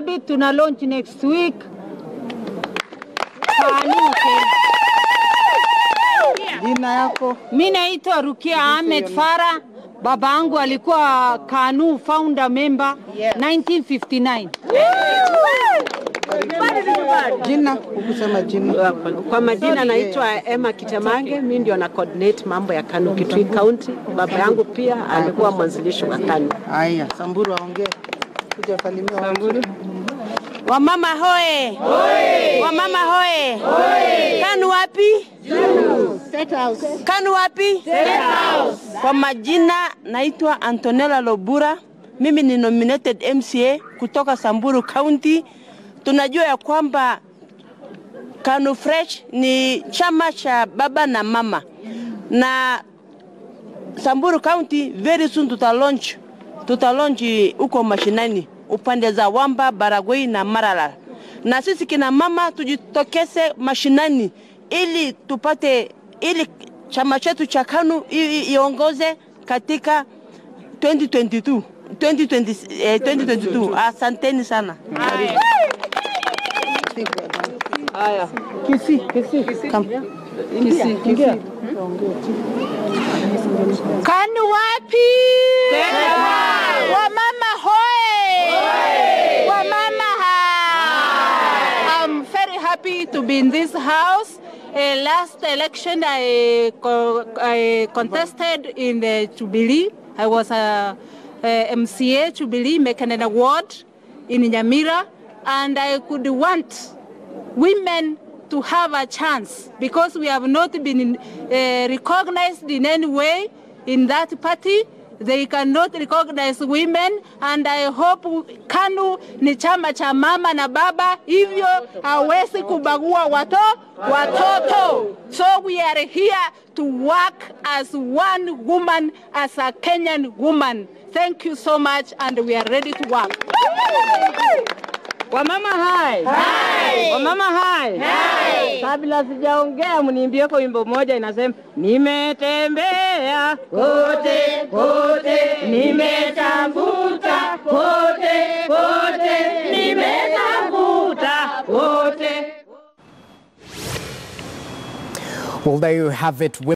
Nairobi tuna launch next week. KANU Kenya. Jina yako? Mi naitwa Rukia Ahmed Farah. Baba yangu alikuwa KANU founder member 1959. Jina? Ukusema jina. Kwa majina naitwa Emma Kitamange, mimi ndio na coordinate mambo ya KANU Kitui County. Baba yangu pia alikuwa mwanzilishi wa KANU. Haya, Samburu aongee. Kuja salimia Samburu. Wamama hoye! Hoye! Wamama hoye! Hoye! KANU wapi? KANU wapi? Kwa majina naitwa Antonella Lobura. Mimi ni nominated MCA kutoka Samburu County. Tunajua ya kwamba KANU Fresh ni chama cha baba na mama, na Samburu County very soon tuta launch tuta launch huko mashinani upande za Wamba, Baragoi na Maralal, na sisi kina mama tujitokeze mashinani ili tupate ili chama chetu cha KANU i- i- iongoze katika 2022 2020, eh, 2022. Asanteni sana. Haya. Kisi, kisi. Come. Kisi, ingia. KANU wapi? Wamama hoe! Wamama ha! I'm very happy to be in this house. Uh, last election I, co- I contested in the Jubilee. I was a, a MCA Jubilee Mekanena Ward in Nyamira and I could want women to have a chance because we have not been uh, recognized in any way in that party. They cannot recognize women and I hope KANU ni chama cha mama na baba, hivyo hawezi kubagua wato, watoto. So we are here to work as one woman, as a Kenyan woman. Thank you so much and we are ready to work. Wamama hai. Hai. Wamama hai. Hai. Kabla sijaongea mniimbie kwa wimbo moja inasema nimetembea kote kote nimetafuta kote kote nimetafuta kote Well, there you have it.